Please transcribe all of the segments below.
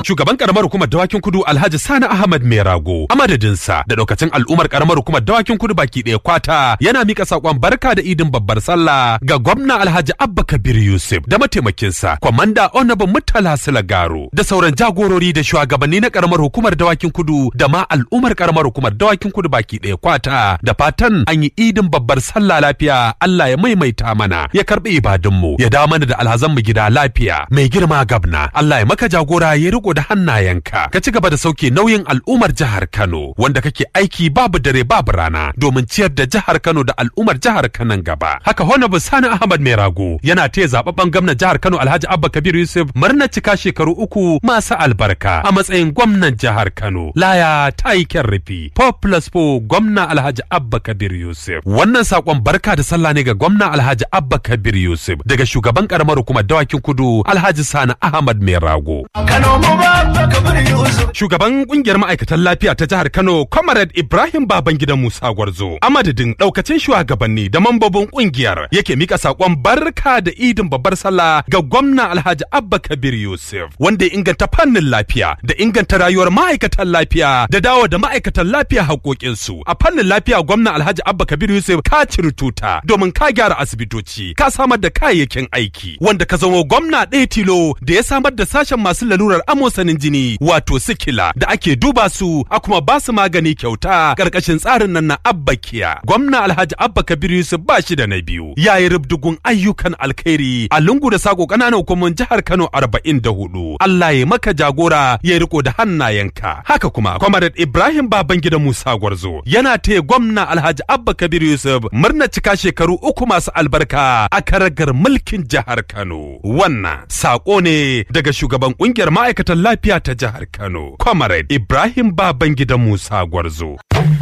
shugaban karamar hukumar dawakin kudu Alhaji Sani Ahmad Merago a madadinsa da daukacin al'ummar karamar hukumar dawakin kudu baki ɗaya kwata yana mika sakon barka da idin babbar sallah ga gwamna Alhaji Abba Kabir Yusuf da mataimakinsa kwamanda Honorable Murtala Silagaro da sauran jagorori da shugabanni na karamar hukumar dawakin kudu da ma al'ummar karamar hukumar dawakin kudu baki ɗaya kwata da fatan an yi idin babbar sallah lafiya Allah ya maimaita mana ya karbi ibadunmu ya da mana da alhazanmu gida lafiya mai girma gabna Allah ya maka jagora ya riko da hannayenka ka ci gaba da sauke nauyin al'ummar jihar Kano wanda kake aiki babu dare babu rana domin ciyar da jihar Kano da al'ummar jihar Kano gaba haka Honorable Sani Ahmad Merago yana taya zababben gwamnan jihar Kano Alhaji Abba Kabir Yusuf murnar cika shekaru uku masu albarka a matsayin gwamnan jihar Kano laya ta yi kyan rufi 4 plus 4 gwamna Alhaji Abba Kabir Yusuf wannan sakon barka da sallah ne ga gwamna Alhaji Abba Kabir Yusuf daga shugaban karamar hukumar dawakin kudu Alhaji Sani Ahmad Merago Kano mu ba Kabir Yusuf. Shugaban kungiyar ma'aikatan lafiya ta jihar Kano, Comrade Ibrahim Babangida Musa Gwarzo, a madadin daukacin shugabanni da mambobin kungiyar yake mika sakon barka da idin babbar sallah ga gwamna Alhaji Abba Kabir Yusuf, wanda ya inganta fannin lafiya da inganta rayuwar ma'aikatan lafiya da dawo da ma'aikatan lafiya haƙoƙinsu. A fannin lafiya gwamna Alhaji Abba Kabir Yusuf ka ciri tuta domin ka gyara asibitoci, ka samar da kayayyakin aiki, wanda ka zama gwamna ɗaya tilo da ya samar da sashen masu lalurar amosanin jini wato sikila da ake duba su a kuma ba su magani kyauta karkashin tsarin nan na abbakiya gwamna alhaji abba kabir yusuf ba shi da na biyu ya yi rubdugun ayyukan alkhairi a lungu da sako ƙananan hukumomin jihar kano arba'in da hudu allah ya maka jagora ya riko da hannayenka haka kuma kwamarat ibrahim babangida musa gwarzo yana taya gwamna alhaji abba kabir yusuf murna cika shekaru uku masu albarka a karagar mulkin jihar kano wannan sako ne daga shugaban kungiyar ma'aikatan lafiya ta jihar Kano, Comrade Ibrahim Babangida Musa Gwarzo.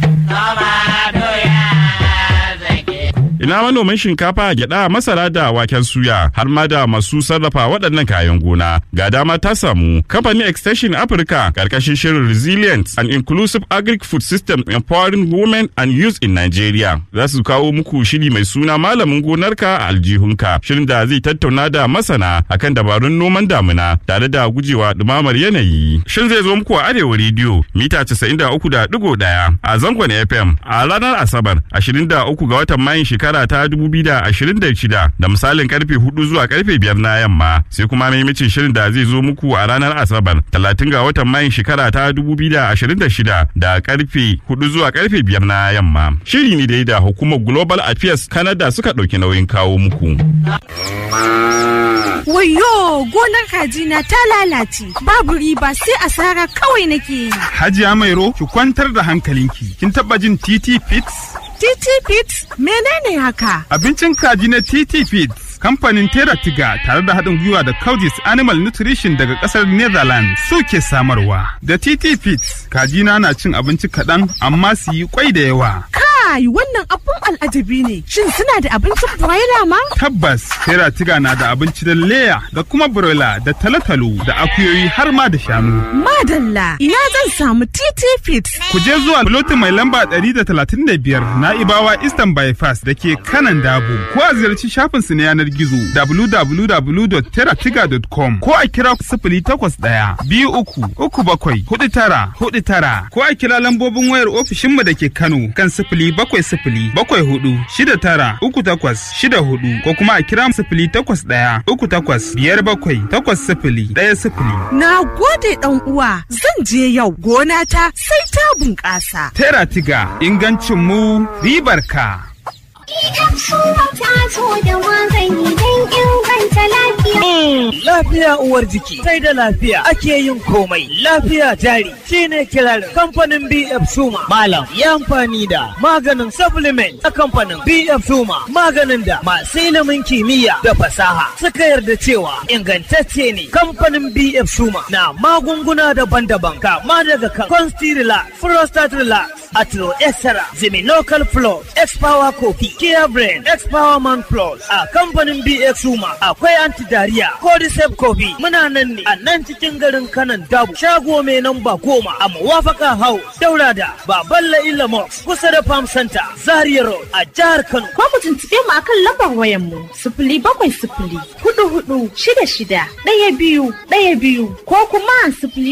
ina manoman shinkafa gyada masara da waken suya har ma da masu sarrafa waɗannan kayan gona ga dama ta samu kamfanin extension africa karkashin shirin resilient and inclusive agric food system empowering women and youth in nigeria za su kawo muku shiri mai suna malamin gonarka a aljihunka shirin da zai tattauna da masana akan dabarun noman damina tare da gujewa dumamar yanayi shirin zai zo muku a arewa rediyo mita 93.1 a zangon fm a ranar asabar 23 ga watan mayun shekara shekara ta 2026 da misalin karfe 4 zuwa karfe 5 na yamma sai kuma maimacin shirin da zai zo muku a ranar asabar 30 ga watan mayun shekara ta 2026 da karfe 4 zuwa karfe 5 na yamma shiri ne dai da hukumar global affairs canada suka ɗauki nauyin kawo muku Wayo gonar kajina ta lalace babu riba sai asara kawai nake yi. Hajiya Mairo ki kwantar da hankalinki kin taba jin TT Fits? TT Fits menene haka? Abincin kaji na TT Fits kamfanin Tera Tiga tare da haɗin gwiwa da Coudis Animal Nutrition daga ƙasar Netherlands suke samarwa. Da TT Fits kajina na cin abinci kaɗan amma su yi kwai da yawa. Kai wannan abun al'ajabi ne. Shin suna da abincin broiler ma? Tabbas Tera Tiga na da abinci da leya da kuma broiler da talotalo da akuyoyi har ma da shanu. Madalla ina zan samu TT Fits. Ku je zuwa lotin mai lamba 135 na Ibawa Eastern Bypass da ke kanan Dabo. Ko a ziyarci shafinsu na yanar gizo www.teratiga.com ko a kira sifili takwas ɗaya biyu uku uku bakwai hudu tara hudu tara ko a kira lambobin wayar ofishinmu da ke Kano kan sifili bakwai sifili bakwai hudu shida tara uku takwas shida hudu ko kuma a kira sifili takwas ɗaya uku takwas biyar bakwai takwas sifili ɗaya sifili. Na gode ɗan uwa zan je yau gona ta sai ta bunƙasa. Teratiga ingancin mu ribar ka. Lafiya uwar jiki, sai da lafiya ake yin komai. Lafiya jari shine kirarin kamfanin BF Suma. Malam ya amfani da maganin supplement a kamfanin BF Suma. Maganin da masu ilimin kimiyya da fasaha suka yarda cewa ingantacce ne. Kamfanin BF Suma na magunguna daban-daban kama daga kan Constilla, Prostate Relax, Atro Extra, Local Flow, X-Power Coffee, Kia Brain, X-Power Man Plus a kamfanin BX Suma akwai anti-diarrhea, Cordyceps Coffee muna nan ne a nan cikin garin kanan dabu shago mai namba goma a Mawafaka House daura da Baballa Ilamox kusa da Farm Center Zaria Road a jihar Kano. Ko mu tuntuɓe mu akan lambar wayan mu sifili bakwai sifili hudu hudu shida shida ɗaya biyu ɗaya biyu ko kuma sifili